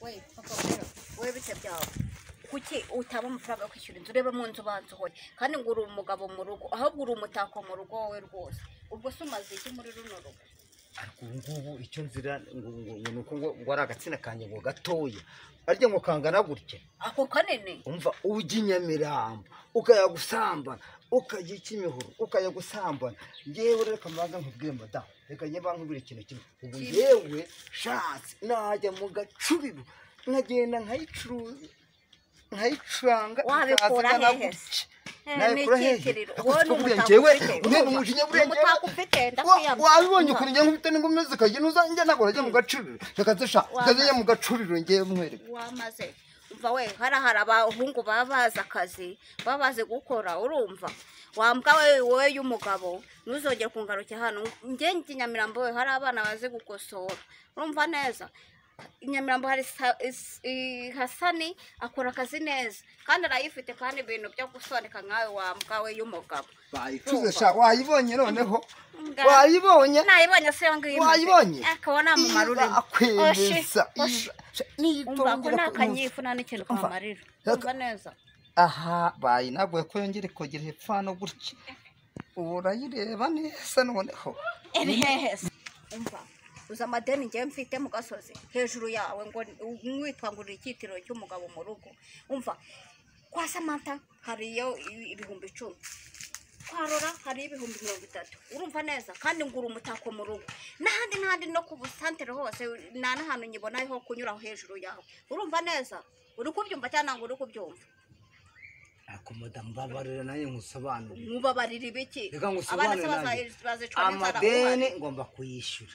we papa rero we bitse byawe kuki utaba amafaranga yo kwishyura inzu ureba mu nzu ubanza uhoye kandi ngo uri umugabo mu rugo ahubwo uri umutako mu rugo wowe rwose ubwo se umaze iki muri runo rugo ariko ubu ngubu icyo nzira ngo ngo- ngo ni uko ngo ngo ari agatsina kanjye ngo gatoya arya ngo kangana gutya ako kanini umva ujya i nyamirambo ukajya gusambana ukajya i kimihoro ukajya gusambana ngewe rero kamaga nkubwire madamu reka njye bankubwire ikintu kimwe ubu Kimwe. ngewe shatse najya mu gacubiru nkagenda nkayicuruza nkayicuranga Wabikura ikazana hehe se? gutya. Eh, Nabikura ni hehe? icyitiriro. Ako Wowe ni siko umutako njyewe, ufite. umwe ni Urumva? umujinya Ni umutako ufite, ndakwiyambaye. Wa- wabibonye ukuntu njya nkubita n'ingumi zikajya ntuzanjye ntabwo najya mu gacuriro reka zisha reka zijya mu gacuriro ngewe mwereka wamaze umva we hara hari abahungu baba bazi akazi baba bazi gukora urumva wambwa we wowe y'umugabo ntuzongere kungarukira hano njye njye i nyamirambo we hari abana bazi gukosora urumva neza i nyamirambo hari Sa- Is- i- hasani akora akazi neza kandi arayifite kandi ibintu byo gusobaneka nkawe wambwa we y'umugabo bayicuze sha wayibonye noneho Nga- wayibonye nayibonye se yo ngiyo imaze. wayibonye akaba namumarure Iza akwemeza Iza- umva sha, ko niyitongera nta ku- kanyifu nta n'ikintu Umva. kamarira Reka- umva neza aha bayi ntabwo ko yongere kongera hepfo hano gutya ubu urayireba neza noneho ebihehese umva uza amadeni ngewe mfite mu gasozi hejuru yawe ngo mwitwangurira icyitiro cy'umugabo mu rugo umva kwa samanta hariyo i- ibihumbi icumi kwa rora hariyo ibihumbi mirongo itatu urumva neza kandi ngura umutako mu rugo n'ahandi n'ahandi no ku busantere hose nta n'ahantu nyibona ho kunyura hejuru yawe urumva neza uri kubyumva cyangwa ntabwo uri kubyumva ariko madamu babarira nayo nkusobanurire mubabarira ibiki Reka abana ngusobanurire se nanjye. baza- bazicwa n'inzara amadeni uhari. ngomba kuyishyura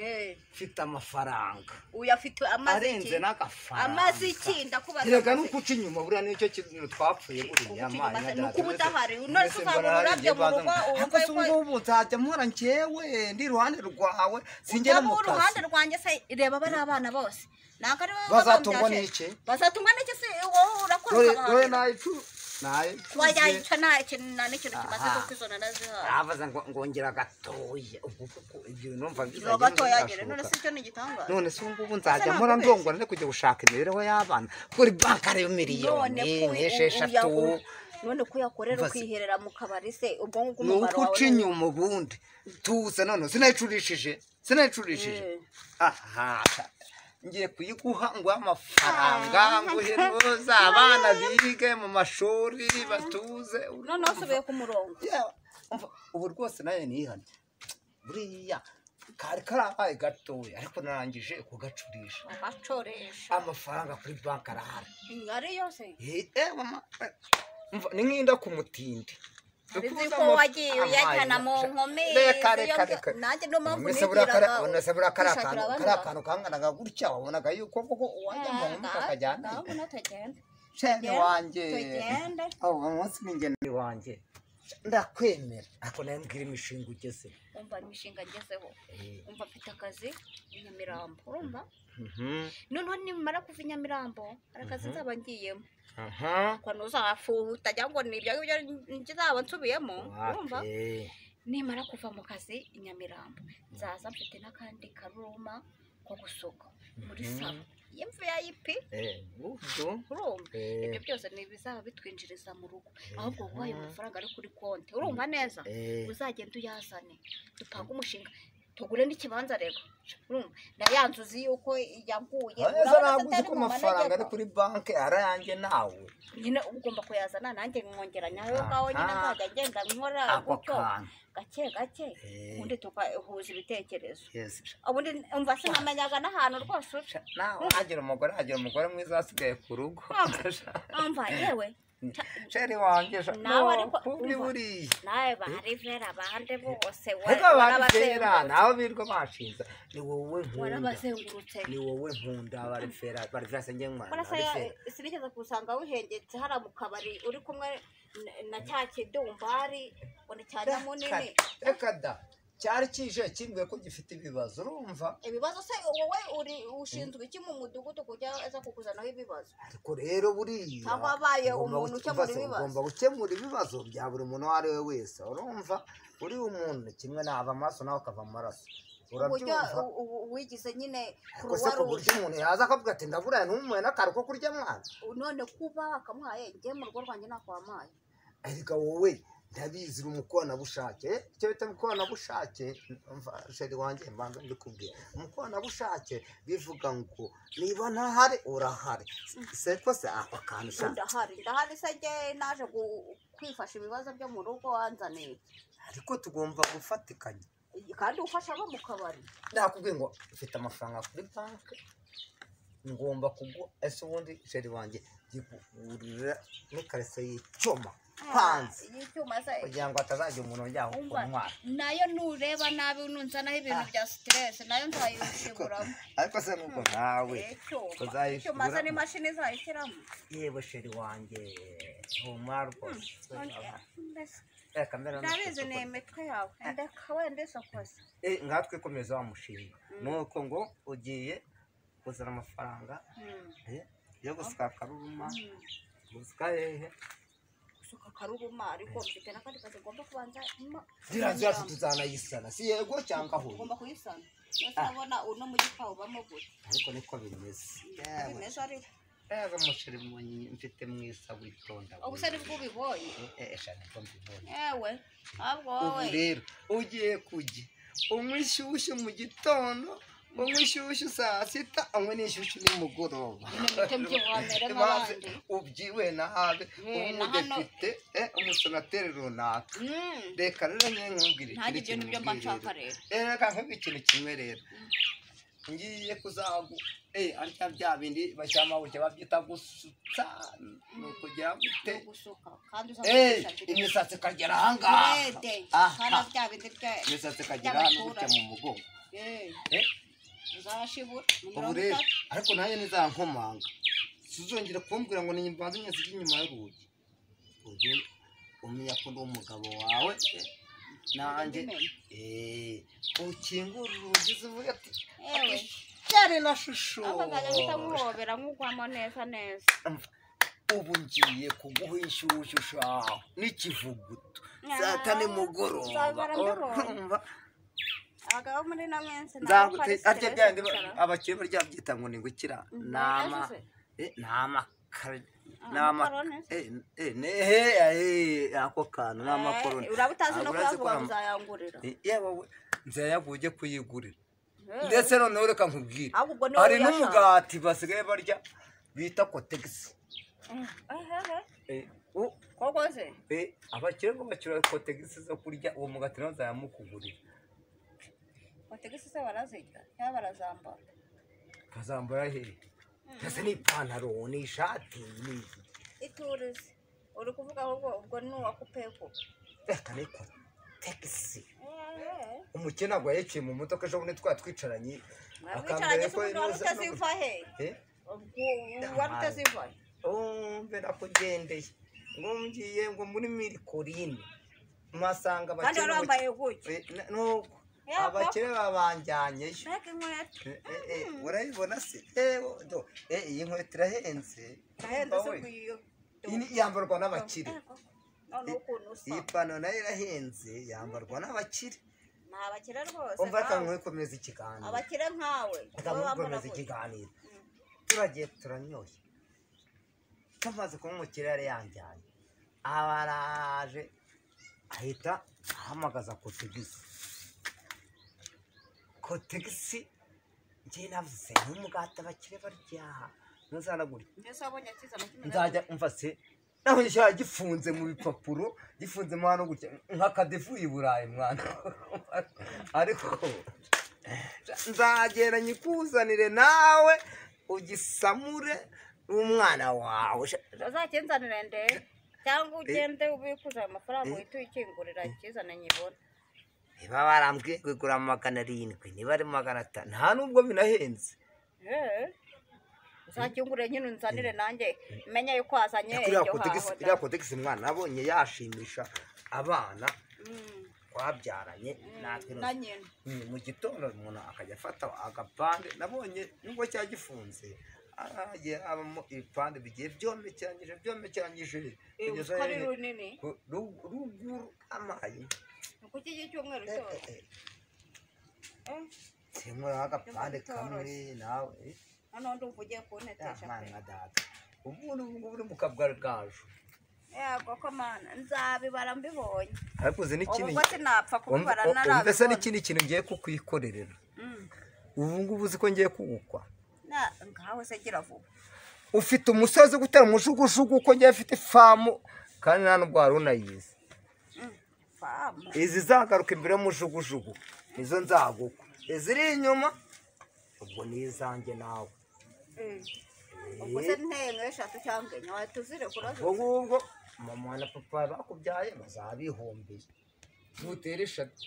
Eh. mfite amafaranga uyafite amaze arenze n'agafaranga amaze iki ndakubaza reka amaze nuko uca inyuma buriya nicyo kintu twapfuye buriya Uguca inyuma mana se, data, nuko uba mbese- udahari. None mbese se uzaba mbona hari ururabyo igihe mu rugo, bazana- uba Ariko se uvuye ubu ko- ngubu nzajya mpora njyewe ndi iruhande rwawe sinjya no cyangwa mu uruhande kazi rwanjye se reba bariya abana bose ntabwo ari wowe Bazatungwa wababyarira. n'iki? bazatungwa n'iki se wowe urakora dore dore ukabaharira nayicu nayicu wayayica nta kintu nta n'ikintu kimaze Aha. kuko izo narazihaye abaza ngo ngongera gatoya ubwo kuko ibyo numva izo gato yagere none se icyo ni igitangaza none se ubu ngubu Ese nzajya mpora nakubeshya? ndongora nari kujya gushaka imibereho y'abana kuri banki ariyo miliyoni ko u- nk'esheshatu uyagu- none ko uyakorera Mva se- ukiherera mu kabari se ubwo ngubwo ni umumaro uko wawe uca inyuma ubundi tuza none sinayicurishije sinayicurishije Eh. aha ngiye kuyiguha nguhe amafaranga nguhe ntuza abana bige mu mashuri batuze noneho usubiye ku murongo Yewe, umva, ubu rwose nayo nihane buriya kari karabaye gatoya ariko narangije kugacurisha abacoresha amafaranga kuri banki arahari ari yose Eh, mama, eh, umva, ni nk'inda ku mutindi Uzi ko wagiye uyajyana mu nkumi, reka iyo reka mbyo- reka nanjye niyo mpamvu Mbese buriya kara- nigiraga mbese buriya kariya kwishakira kantu- abandi kariya bantu. kantu kanganaga gutya wabonaga yuko koko uwajya mu nkumi akajyana ndabona tugenda shene tugende, wanjye tugende abo umunsi n'ingeni wanjye ndakwemera ariko nawe mbwira imishinga ugeze umva imishinga ngezeho umva mfite akazi i nyamirambo urumva noneho nimara kuva i nyamirambo hari akazi Mhm. nzaba ngiyemo kwa ntuzafuha utajya ngo ni ibyo ngibyo nzaba nsubiyemo urumva nimara kuva mu kazi i nyamirambo nzaza mfite n'akandi karuma ko gusuka muri Mhm. salo yemvu ya ipi urumva ibyo byose ni ibizaba bitwinjiriza mu rugo ahubwo guha ayo mafaranga ari kuri konti urumva neza uzagenda uyazane dupange umushinga tugure n'ikibanza rero urumva na ya nzu uzi yuko yaguye neza urabona ko ntabwo uzi atari ko mu amafaranga ari manegeka. kuri banki ari ayanjye nawe nyine ugomba kuyazana nanjye nkongera nyayo Aha. ngaho nyine nkajya ngenda nkora ako gutyo kantu gake gake Eh. ubundi tugahuza ibitekerezo Yes. ubundi umva sinamenyaga n'ahantu rwose uca nawe hagira umugore hagira umugore mwiza wasigaye ku rugo umva yewe sheri wanjye sha- Nawe ariko No, kuri umva. buriya nawe barivera abandi bose ariko barifera warabazengurutse nabo birirwa bashinza ni wowe nkunda warabazengurutse ni wowe nkunda barifera barifera se njye nkwana warasaya sinigeze kusanga wihengetse hara mu kabari uri kumwe na- na cya kidumbari ngo ni cya nyamunini reka da cyari kije kimbwiye ko gifite ibibazo urumva ibibazo se wowe uri ushinzwe iki mu mudugudu kujya aza kukuzanaho ibibazo ariko rero buriya Cyangwa abaye ugomba umuntu guke- ukemura basi ibibazo. ugomba gukemura ibibazo bya buri muntu uwo ari we wese urumva uri umuntu kimwe nava amaraso nawe ukava amaraso uburyo urabyumva u- u- wigize nyine gusa kuruwa ku buryo ruje umuntu yaza akavuga ati ndaburaye ntumuhe n'akantu ko kurya mwana none kuba akamuhaye njye mu rugo rwanjye nakwamaye ariko wowe ndabizi uri umukoranabushake icyo bita umukoranabushake mva sheri wanjye mbanza mbikubwira umukoranabushake bivuga ngo niba ntahari urahari se kose ako kantu ushaka ndahari ndahari se njye naje gu- kwifasha ibibazo byo mu rugo wanzaniye ariko tugomba gufatikanya kandi ufasha abo mu kabari nakubwiye ngo ufite amafaranga kuri banki ngomba kugwa ese ubundi sheri wanjye yikugurira n'ikarito y'icyuma hanze iyi cyuma se kugira ngo hatazajya umuntu ujyaho ku umva ntwara nayo nureba nabi nunzanaho ibintu bya siteresi nayo nzayishiguramo ariko se nuko nawe icyuma icyuma se uzayishiguramo n'imashini zayishyiramo yewe sheri wanjye humara rwose mbese reka mbere na ndabizi ni imitwe yawe ndeka wenda isokoze nkatwe komeza wa mushinga ni uko ngo ugiye kuzana amafaranga eh, yo gusuka akaruruma gusuka hehe gusuka akaruruma ariko mfite n'akandi kazi ngomba kubanza ma- ziriya nzu yacu tuzanayisana si yego cyangwa huye ngomba kuyisana mbese urabona uno mujyi twawubamo gute ariko niko bimeze yewe bimeze ariko yewe umuceri munyi mfite mwiza witonda ubu se nibwo ubibonye eshanu ko mbibonye yewe ahubwo ubu wowe rero ugiye kujya unywa inshyushyu mu gitondo unywa inshyushyu saa sita unywa n'inshyushyu nimugoroba Nimute mbyuhamiremo Maze abandi. ubyiwe nahabe Eh, na hano- umudepite eh, umusenateri runaka Mm. reka rero nyine nkubwire ntajya ibyo nibyo mba nshaka rero rero reka nkubwire ikintu kimwe rero ngiye kuzagu eh arya bya bindi bashyiramo buke babyita gusutsa ni ukugera gute gusuka kandi eh uzamugisha imisatsi ikagera ahangaha Urede, aha kana bya bindi bya imisatsi ikagera ahantu gutya mu mugongo Eh, eh uzashibura ni ubu mirongo rero itatu ariko nayo ntizankomanga suzongera kumbwira ngo ni mbanze nyazige inyuma y'urugi ujye umenya ko ndi umugabo wawe nanjye Ndabimenya. eh, ukingura urugi zivuga ati Ewe. yari na shusho Ako kanya mpita nkuhobera nkugwamo neza neza ubu ngiye kuguha inshyushyu shaho n'ikivuguto saa tane mugoroba Nzabara mbibonye. urumva abagabo muri na menshi nabo nzagute ari arya stress byandi bicara. abakire barya byita ngo ni ngukira nama Ntayaje se. eh, nama kare- Ah, nama makaroni. eh, eh, ne- eh, eh, ako kantu Eh, n'amakoroni uraba utazi no Urazi kuyagura kwamba- uzayangurira Eh, yewe we, nzayaguha ujye kuyigurira Eh, ndetse noneho reka nkubwire ahubwo ni wowe hari uyashaka. n'umugati basigaye barya bita kotegisi Eh, eh, eh. Eh, u- koko se eh, abakire ngo bakira kotegisi zo kurya uwo mugati nawe nzayamukugurira bategese se barazirya cyangwa barazambara kazambara hehe ndetse n'ipantaro n'ishati n'iki iturize uri kuvuga ahubwo ubwo ni uwakupeko reka ni kotegisi umukene ntabwo yayiciye mu modoka ejo bundi twari twicaranye mwabicaranye se umuntu wari inuza utaziva he Eh? ubwo wari utaziva he Oh, birakugendeye ngo ngiye ngo muri mirikorine masanga kandi wari wambaye gutya Eh, na- nuko Yego. abakire babanjyanyeyo mbega inkweto Eh, eh, eh, urayibona se ewo do eh, iyi nkweto irahenze ndahenze Umva se we, kuyiyo iyi ni- yambarwa n'abakire noneho ukuntu usa iyi pano nayo irahenze yambarwa n'abakire ni abakire rwose umva reka nkawe nkwikomeza ikiganiro abakire nkawe reka wowe wambara nkwikomeza gutya ikiganiro Mm. turagiye turanyoye icyo amaze kunywa mu kirere yanjyanye abaraje ahita ahamagaza kotegisi kotegisi njye navuze n'umugati abakire baryaha ntuzanagure mbese wabonye akiza na kimwe na nzajya umva se naho nshyira gifunze mu bipapuro gifunze mu hano gutya nk'akadefu i burayi mwana ariko nzagera nyikuzanire nawe ugisamure umwana wawe uzakenzanire nde cyangwa ugende ubikuza ayo mafaranga Eh. uhita uyikingurira ikizane nyibona niba barambwiye kugura magana arindwi niba ari magana atanu nta nubwo binahenze Eh. uzakingurire nyine unzanire nanjye menye yuko wazanye kuriya iryo kotegisi haho da. iriya kotegisi mwana nabonye yashimisha abana Mm, twabyaranye natwe na nyina Mm, mu gitondo umuntu akajya afata agapande nabonye nubwo cya gifunze hagiye habamo ibipande bigiye byomekeranyije byomekeranyije Eh, kugeza uko ari nyine runini ku- ru- ruguru amaye ni kuki cy'icyumweru Eh, cyose eh, eh. temura agapande kamwe nawe hano ndumva ugiye kuntetesha pe mwana data ubu ngubu uri mu kabwaragaju yego ko mana nzabibara mbibonye ariko uzi ubu n'ikindi ngo sinapfa kubibara umva se narabibona n'ikindi kintu ngiye kukwikorerera Mm. ubu ngubu uzi ko ngiye kuwukwa Na- ngaho se gira vuba ufite umusozi wo gutera umujugujugu uko ngiye afite ifamu kandi nta n'ubwo wari unayizi Mm. famu izi zagaruka imbere y'umujugujugu nizo nzagukwa iziri inyuma ubwo ni izanjye nawe Mm. ubwo se ntenge eshatu cyangwa enye watuzire kurazo ubwo ngubwo mama na papa bakubyaye bazabihombiye ntutere eshatu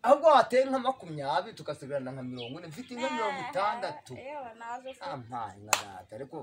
ahubwo wateye nka makumyabiri tugasigarana nka mirongo ine mfite nka mirongo itandatu yewe nazo se ampaye nka data ariko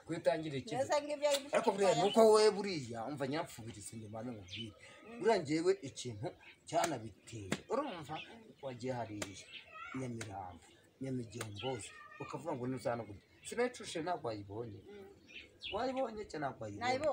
kwitangirira ikizi mbese ngibyo ari ariko buriya ni uko wowe buriya umva nyapfubiriza inyuma n'umubiri buriya ngewe ikintu cyanabiteye urumva wagiye hariya nyamirambo nyamigembozi ukavuga ngo ntuzanabona sinayicushe ntabwo wayibonye wayibonye cyangwa ntabwo wayibonye nayibo